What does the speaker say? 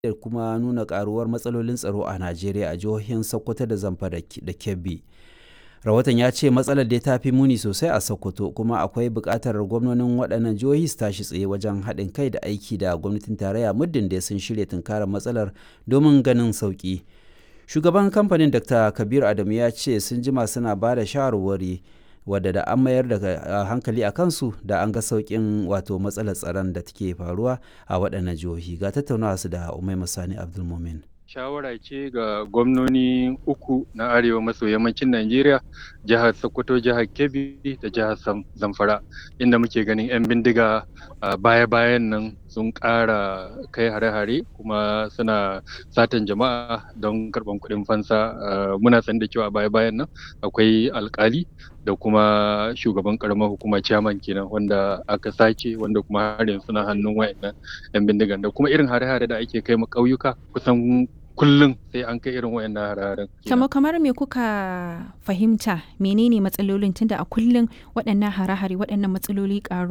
da kuma nuna karuwar matsalolin tsaro a Najeriya a jihohin Sokoto da Zamfara da Kebbi. Rahoton ya ce matsalar dai ta fi muni sosai a Sokoto kuma akwai buƙatar gwamnonin waɗannan jihohi su tashi tsaye wajen haɗin kai da aiki da gwamnatin tarayya muddin da sun shirya tunkarar matsalar domin ganin sauƙi. Shugaban kamfanin Dr. Kabir Adamu ya ce sun jima suna ba da shawarwari wadda da an mayar da hankali a kansu da an ga sauƙin wato matsalar tsaron da take faruwa a waɗannan jihohi ga tattaunawa su da Umaima Sani Abdulmumin. shawara ce ga gwamnoni uku na arewa maso yammacin Najeriya, jihar Sokoto, jihar Kebbi da jihar Zamfara, inda muke ganin 'yan bindiga baya-bayan nan sun ƙara kai hare-hare kuma suna satan jama'a don karɓan kuɗin fansa. Muna san da cewa baya-bayan nan akwai alkali da kuma shugaban ƙaramar hukuma chairman kenan wanda aka sace wanda kuma har yanzu suna hannun wayannan 'yan bindigan da kuma irin hare-hare da ake kai ma ƙauyuka kusan kullum sai an kai irin wayannan hararen. Kamar kamar me kuka fahimta menene matsalolin tunda a kullum waɗannan hare-hare waɗannan matsaloli ƙaru